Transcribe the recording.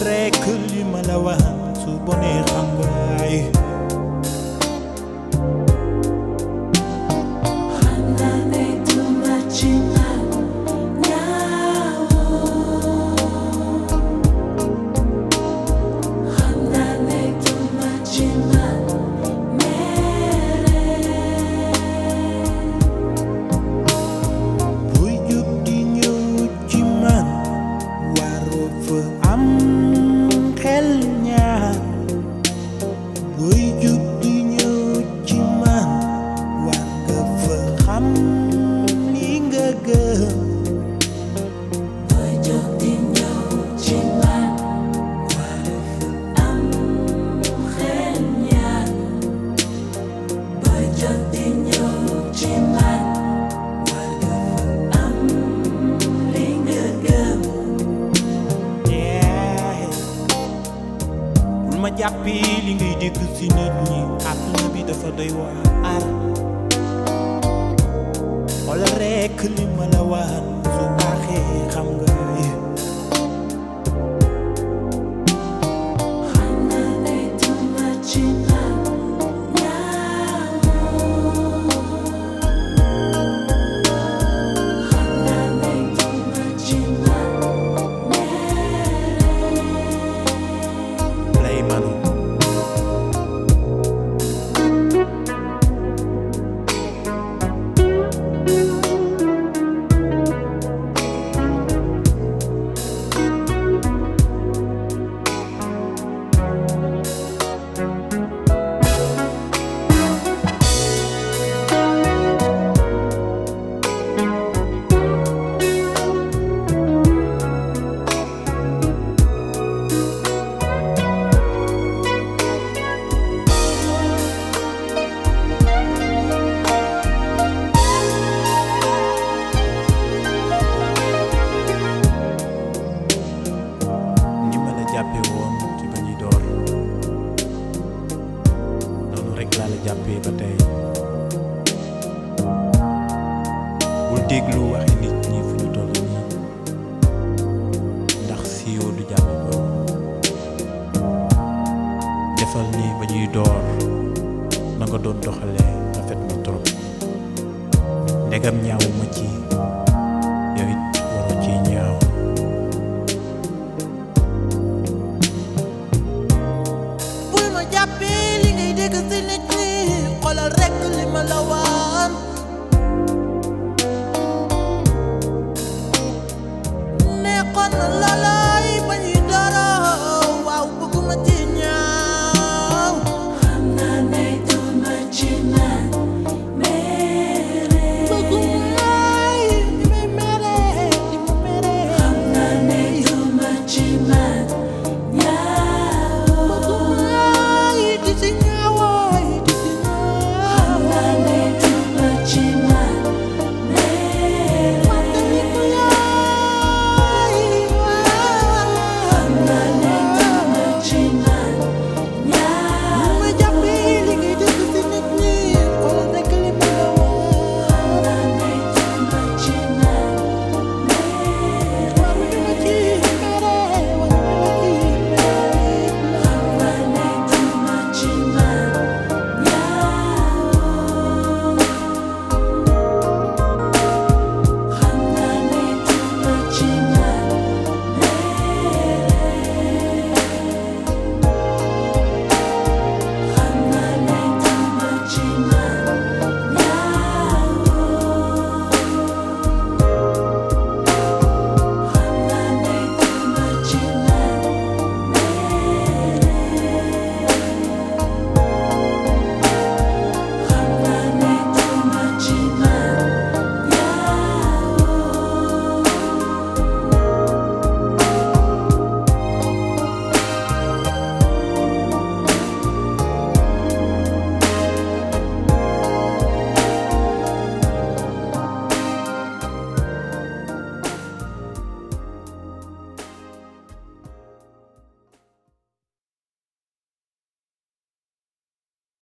rek li ma la wax su bonee xam nga ay buy jub di ñëw ci man waroo fa am xel ñaar buy jub di ñëw ci man war nga fa xam li nga gëm Yeah. bul ma jàppi li ngay dégg ci nit ñi àdduna bi dafa doy waar wala rekk li ma la wax su baaxee xam nga lay manu ni ma la jàppe woon ci ba ñuy door noonu rekk laa la jàppee ba tey bul déglu waxi nit ñi fu ñu toll nii ndax siiw du jàppe borom defal ni ba ñuy door na nga doon doxalee rafet na trop ndegam ñaawu ma ci